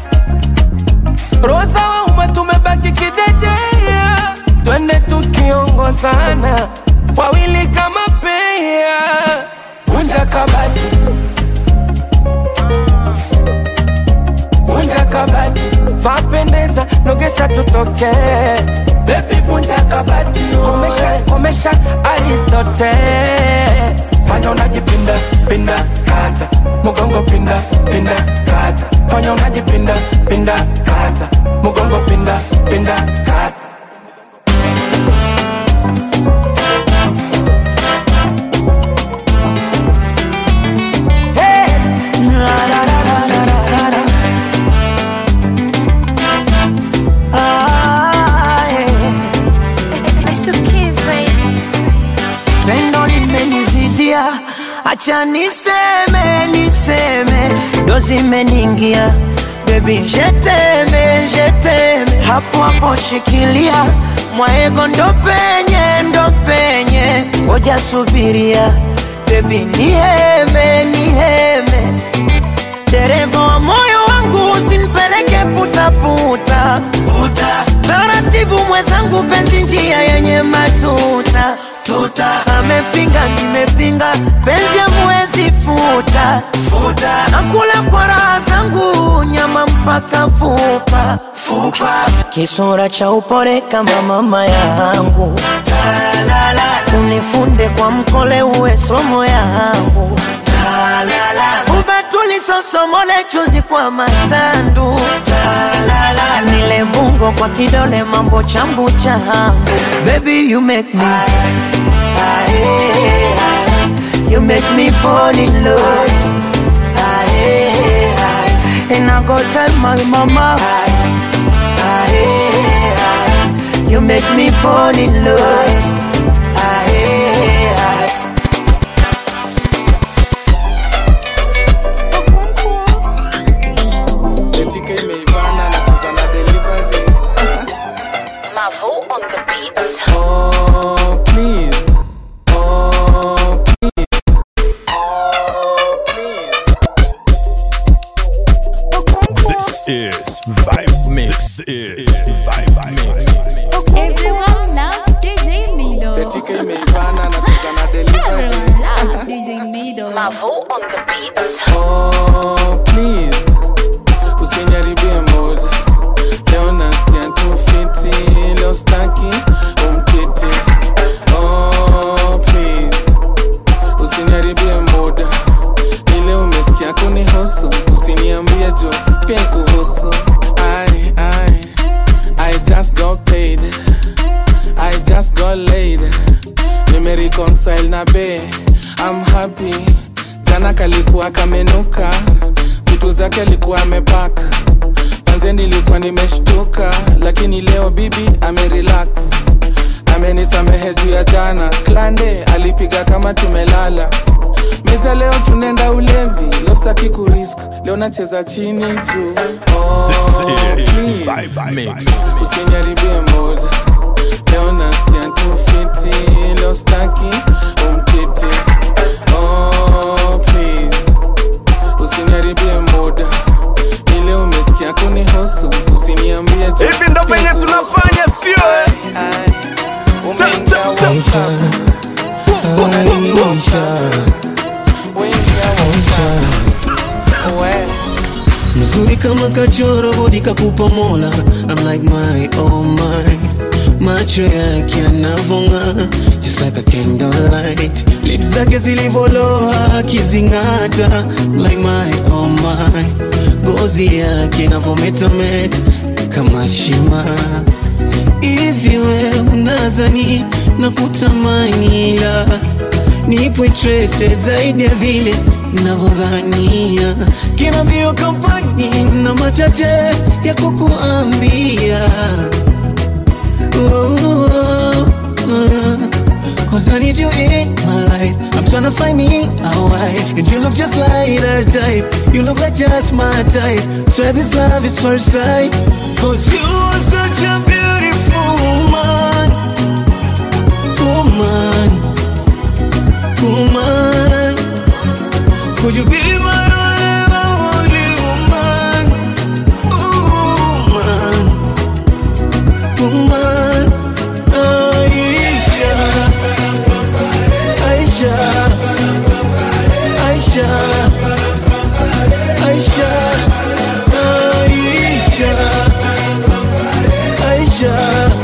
rosa wauma tumebaki kidedea twende tukiongozana wawili kama pea vunja kabati vunja kabati vapendeza nogesha tutoke bebi vunja kabati komesha komesha aristote fanya unajipinda pinda kata mugongo pinda pinda kata fanya unajipinda pinda kata mugongo pinda pinda kata pendo limenizidia acha niseme niseme ndo zimeningia bebi jeteme jeteme hapo hapo shikilia mwaego ndo penye ndo penye ngoja subiria bebi niheme niheme dereva wa moyo wangu usinipeleke putaputa puta. taratibu mwenzangu penzi njia yenye matuta tuta amepinga nimepinga penzi amwezi futa futa nakula kwa raha zangu nyama mpaka fupa fupa kisura cha upore kama mama yangu unifunde kwa mkole uwe somo yangu ubatuli sosomole chuzi kwa matandu nile bungo kwa kidole mambo chambu changu baby you make me you make me fall in love and I go tell my mama you make me fall in love Betika imeivana nacheza na delivery Mavo on the beat. Oh, please. Oh, please. This is Vibe Mix. This is Vibe Mix. Everyone loves DJ Mido. Betika imeivana nacheza na delivery Everyone loves DJ Mido. Mavo on the beat. Oh, please. Usiniharibie mood. Leo nasikia tu fiti, leo staki umkiti. Oh, please. Usiniharibie mood. Ile umesikia kunihusu, usiniambie juu pia kuhusu. I, I, I just got paid. I just got laid. Nimereconcile na be. I'm happy. Jana kalikuwa kamenuka, vitu zake alikuwa amepaka. Manze nilikuwa nimeshtuka, lakini leo bibi amerelax. Amenisamehe juu ya jana, klande alipiga kama tumelala. Meza leo tunaenda ulevi, leo sitaki kurisk, leo nacheza chini juu. Oh, This is please. Vibe Mix. Usiniharibie mood, leo nasikia tu fiti, leo staki umkiti. Oh, please. Usiniharibie muda, ile umesikia kunihusu, usiniambie juu. Hivi ndo venye pia kuhusu. tunafanya, sio, eh? Ai, umeingia WhatsApp. mzuri kama kachoro bodi kakupa mola I'm like my oh my macho yake yanavonga just like a candlelight lips zake zilivoloa akizingata I'm like my oh my gozi yake inavometameta kama shima hivi we unazani na kutamani la nipo interested zaidi ya vile navyodhania kina mbio kampani na machache ya kukuambia Oh, oh, oh. Cause I need you in my life I'm tryna find me a wife And you look just like her type You look like just my type Swear this love is first sight Cause you are such a beautiful woman Woman Woman Could you be my only woman Woman Woman Aisha Aisha Aisha Aisha Aisha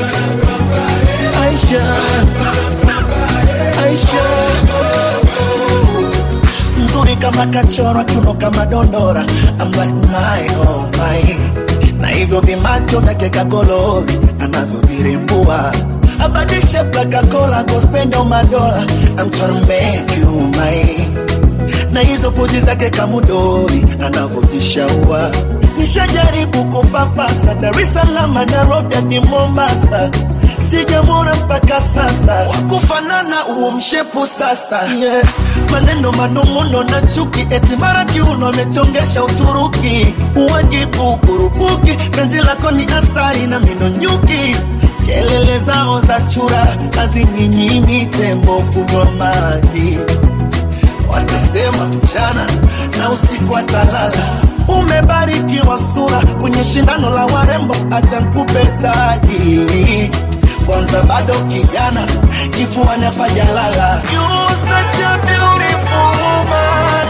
Aisha Aisha Aisha mzuri kama kachora kiuno kama dondora I'm like my oh my na hivyo vimacho vyake kagolori anavyovirembua abadishe plakakola kospenda madola I'm tryna make you mine na hizo pozi zake kamudori anavyojishaua nishajaribu kupapasa Dar es Salaam Nairobi hadi Mombasa sijamwona mpaka sasa wakufanana uo mshepu sasa yeah. maneno manung'uno na chuki, eti mara kiuno amechongesha Uturuki, uwajibu kurupuki, penzi lako ni asari na mino nyuki kelele zao za chura hazininyimi tembo kunywa maji watasema mchana na usiku atalala. Umebarikiwa sura kwenye shindano la warembo, acha nikupe taji kwanza, bado kijana, kifuani hapajalala. You such a beautiful woman.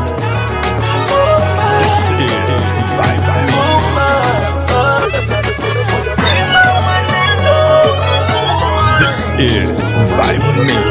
This is Vibe Mix.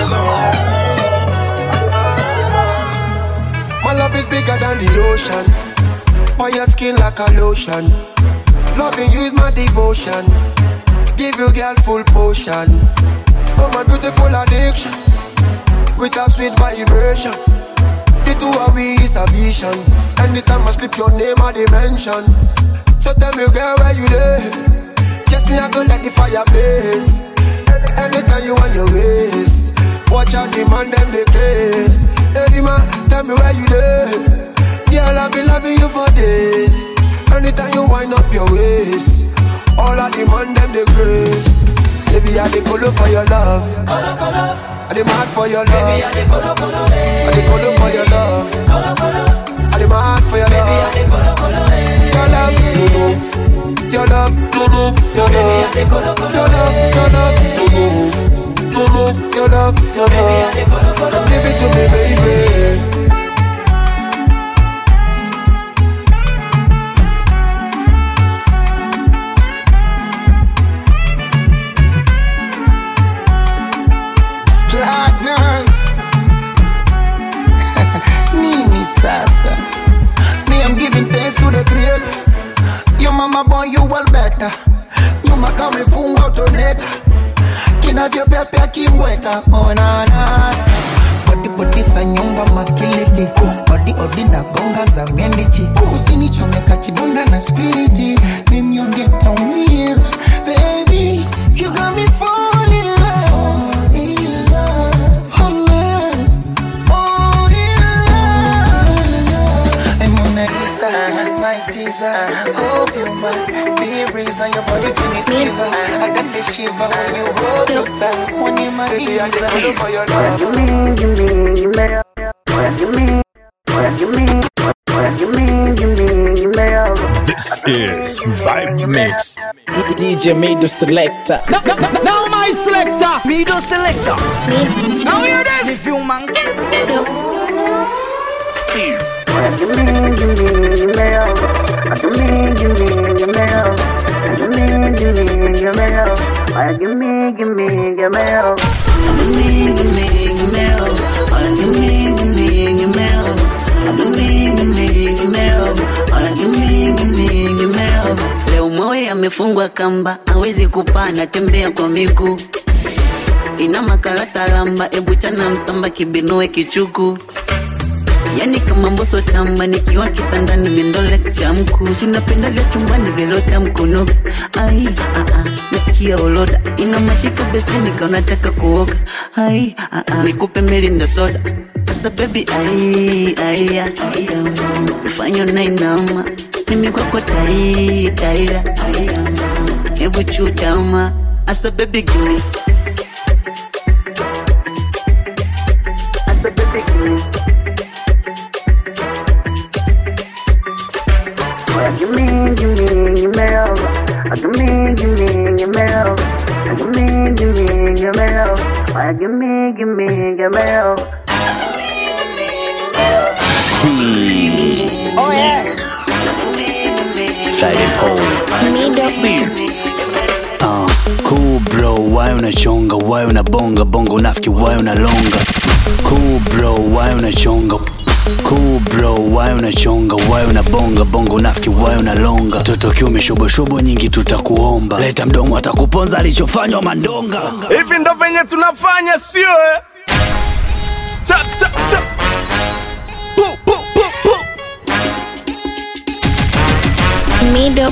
My love is bigger than the ocean. On your skin like a lotion. Loving you is my devotion. Give you girl full potion. Oh my beautiful addiction. With a sweet vibration. The two of we is a vision. Anytime I slip your name I dimension. So tell me girl where you there? Just me I go let the fire blaze. Anytime you want your ways. Watch out the man them the grace. Hey man, tell me where you there? Girl I've been loving you for days. Anytime you wind up your waist. All of the man them the grace. Baby I the color for your love. Color color. I the mad for your love. Baby I the color color. I the color for your love. Color color. I the mad for your love. Baby I the color color. Your love, you know. Your love, you know. Your love, your love, your love, you know. You know, your love, your love. Give it to me, baby. platinums nini sasa me i'm giving thanks to the creator your mama boy you well better nyuma kama ifunga utoneta kinavyopepea kimweta onana bodibodisa nyonga makiliti odi odi na gonga za mendichi usinichomeka kidonda na spiriti mimnyonge taumia baby you got me falling in love My teaser, hope you might be reason your body give me fever. I done the shiver when you hold me tight. One in my Baby, I ears, the I color for your love. you mean, you mean, you mean, you mean, you mean, you mean, you mean, you mean. This is Vibe Mix. DJ Mido Selector. Now, now, now, now my selector. Mido selector. Now hear this. If you man. Leo moyo amefungwa kamba, hawezi kupanda, tembea kwa miguu. Ina makalata lamba, ebu chana msamba, kibinoe kichuku. Yani kama mboso tamba, nikiwa kitandani mindole cha mkusu. Napenda vya chumbani vilota mkunoga. Ai, ah, ah, nasikia oloda, ina mashika beseni kaunataka kuoga. Ai, ah, ah, nikupe milinda soda. Sasa baby, ai, ai, ai, ufanye unainama mimi kwako tai taira hebu chutama asa baby gimme asa baby gimme Oya, gimme, gimme, gimme love. Ah, gimme, gimme, gimme love. Ah, gimme, gimme, gimme love. Oya, gimme, gimme, gimme love. Oh yeah. Friday Uh, cool bro, why unachonga, why unabonga bongo unafiki, why unalonga. Cool bro, why unachonga. Cool bro, why unachonga, why unabonga bongo unafiki, why unalonga. Toto kiume shoboshobo nyingi tutakuomba. Leta mdomo atakuponza alichofanywa mandonga. hivi ndo venye tunafanya sio eh? Cha, cha, cha. Pu, pu, pu, pu. Mido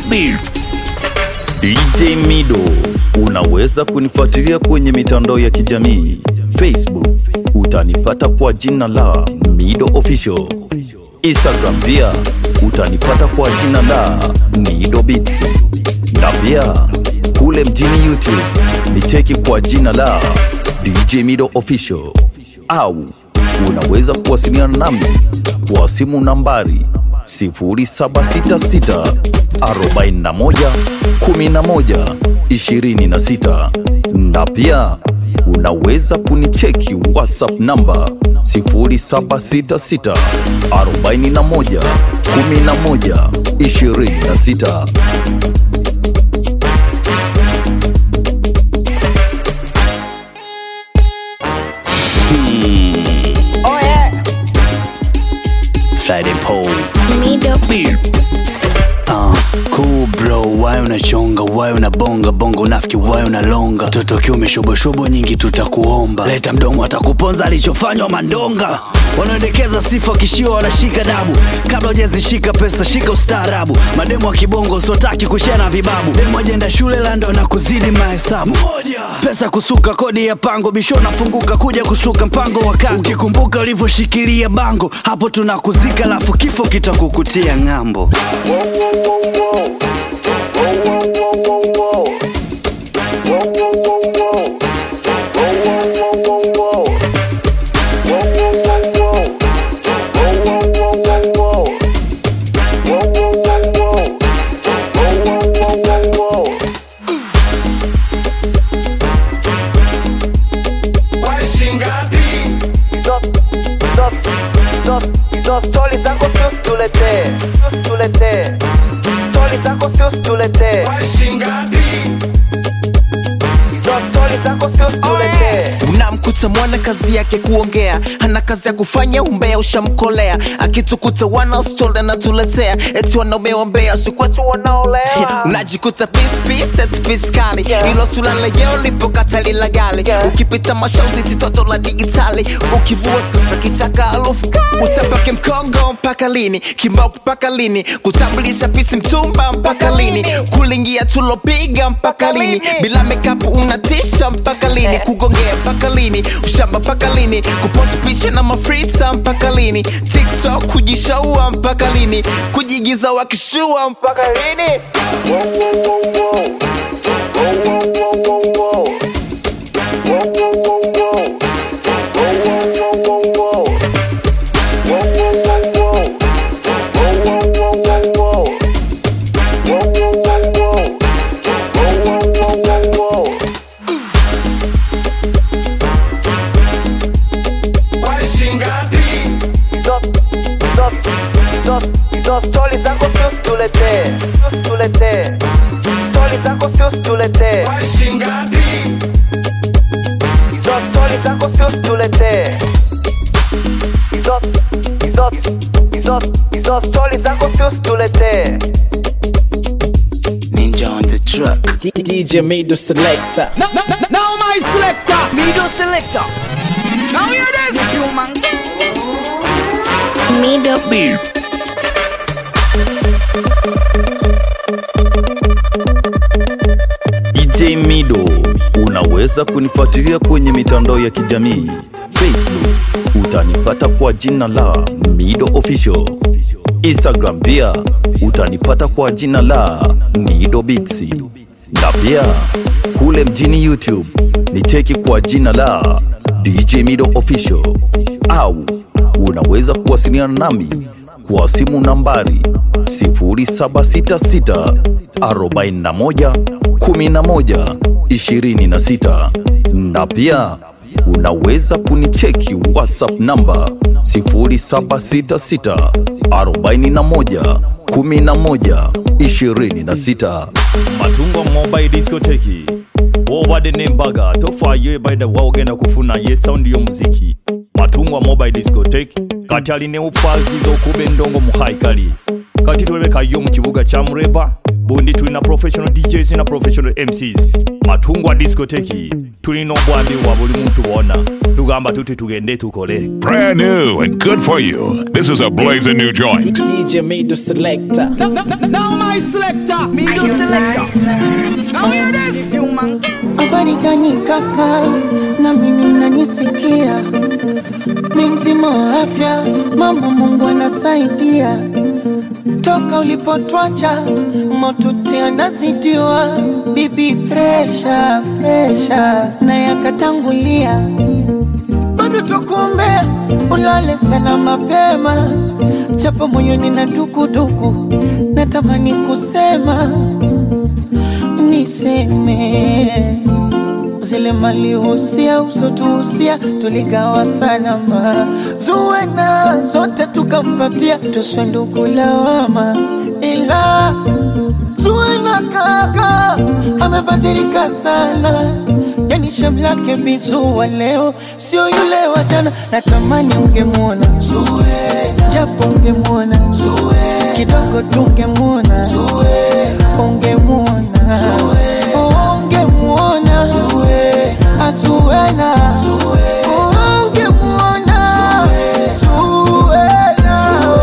DJ Mido. Unaweza kunifuatilia kwenye mitandao ya kijamii Facebook utanipata kwa jina la Mido Official. Instagram pia utanipata kwa jina la Mido Beats, na pia kule mjini YouTube ni cheki kwa jina la DJ Mido Official, au unaweza kuwasiliana nami kwa simu nambari 0766 41 11 26 na pia unaweza kunicheki whatsapp namba 0766 41 11 26 Oh yeah. Friday Pole. Mido Uh, cool bro, why unachonga, why unabonga bongo nafiki, why unalonga toto kiume shoboshobo nyingi tutakuomba, leta mdomo atakuponza alichofanywa mandonga wanaendekeza sifa kishio wanashika dabu kabla hujazishika pesa shika ustaarabu mademo wa kibongo usiotaki kushia na vibabu demo ajenda shule lando na kuzidi mahesabu pesa kusuka kodi ya pango bisho nafunguka kuja kushtuka mpango wa kando ukikumbuka ulivyoshikilia bango hapo tunakuzika lafu kifo kitakukutia ng'ambo hizo stori zako sio situletee sio situletee stori zako sio situletee hizo stori zako sio situletee unamkuta mwana kazi yake kuongea ana kazi ya kufanya umbea ushamkolea akitukuta wanaostol anatuletea eti wanaume wambea sikwetu wanaolea unajikuta pispisetpiskali ilo sula lejeo lipokatali la gali ukipita mashauzi titoto la digitali ukivua sasa kichaka alufu utapake mkongo mpaka lini kimbao mpaka lini kutambulisha pisi mtumba mpaka lini kulingia tulopiga mpaka lini bila mekapu unatisha mpaka lini kugongea mpaka lini ushamba mpaka lini kupost picha na mafrita mpaka lini tiktok kujishaua mpaka lini kujigiza wakishua mpaka lini hizo hizo hizo hizo stori zako sio situletee sio situletee stori zako sio situletee hizo stori zako sio situletee hizo hizo hizo hizo stori zako sio situletee Ninja on the track. DJ Mido Selector. Now, now, now my selector, Mido selector. Now hear this. Mido DJ Mido. Unaweza kunifuatilia kwenye mitandao ya kijamii Facebook, utanipata kwa jina la Mido Official. Instagram pia utanipata kwa jina la Mido Beats, na pia kule mjini YouTube ni cheki kwa jina la DJ Mido Official, au unaweza kuwasiliana nami kwa simu nambari 0766 41 11 26 na pia unaweza kunicheki whatsapp namba 0766 41 11 26 matungwa mobile discoteki wobadde nembaga tofaayo ebaida waogenda kufuna ye saundi y'omuziki matungwa mobile discotek kati alina ufaazi z'okuba endongo mu haikali kati twebekayo mu kibuga kya mureba bundi tulina professional djs na professional mcs matungwa discoteki tulina obwambi bwa buli muntu bwona tugamba tuti tugende tukole Brand new and good for you. This is a blazing new joint. DJ Mido Selector. Now, now, now my selector, Mido selector. Now hear this. habari gani kaka na mimi mnanisikia mi mzima wa afya mama mungu anasaidia toka ulipotwacha motuti anazidiwa bibi presha presha na yakatangulia bado tukuombea ulale sana mapema japo moyoni na dukuduku natamani kusema niseme zile malihusia usotuhusia tuligawa salama zuwena zote tukampatia tuswe ndugu lawama ila zuwena kaka amebadilika sana yani shamlake bizuwa leo sio yule wa jana natamani ungemwona Zuwena, japo ungemwona Zuwena, kidogo tungemwona Zuwena, ungemwona ungemwona Zuwena, Zuwena, ungemwona Zuwena.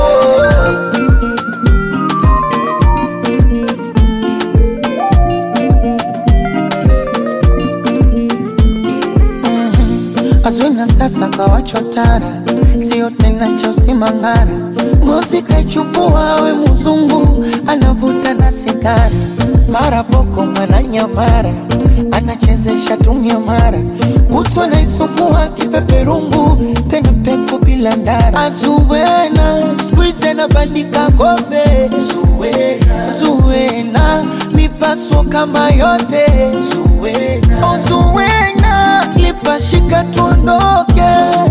Azwina sasa kawachotara, sio tena cha usimangara. Ngozi kaichukua we mzungu, anavuta na sigara, mara boko mara nyamara, anachezesha tumia mara, kutwa naisukua kipeperungu, tena peku bila ndara. Azuwena skuize na bandika kombe, Zuwena, Zuwena mipaso kama yote, Zuwena, oh, Zuwena lipashika tuondoke,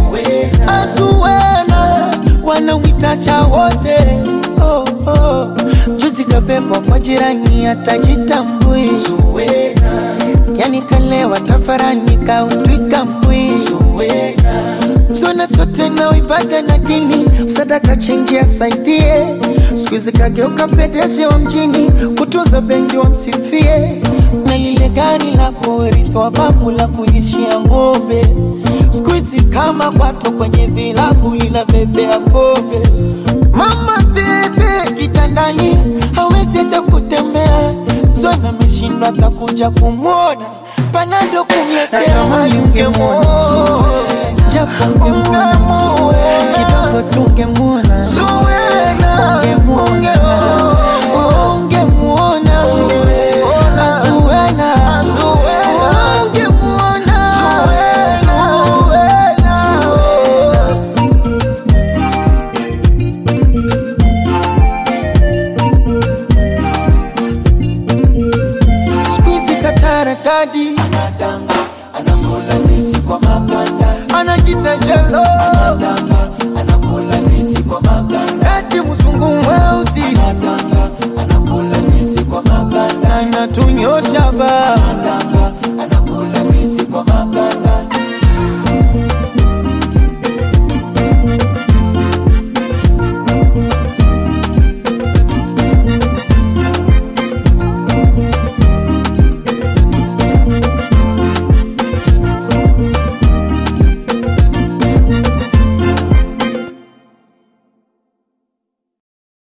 Azuwena wanamwitacha wote oh, oh. Juzi kabebwa kwa jirani atajitambui, yani kalewa tafarani kautwika mbwi, zona zote na ibada na dini, sadaka chenji asaidie, siku hizi kageuka pedeshi wa mjini, kutunza bendi wamsifie, na lile gari la kurithi wa babu la kulishia ng'ombe, siku hizi kama kwato kwenye vilabu linabebea pombe. Mama tete kitandani hawezi hata kutembea, Zona ameshindwa atakuja kumwona, panado kumletea ungemwona japo ungemwona kidogo tungemwona ungemwona ungemwona Zuwena ungemwona Squeezy katara dadi anadanga anakula ndizi kwa maganda anajita jewe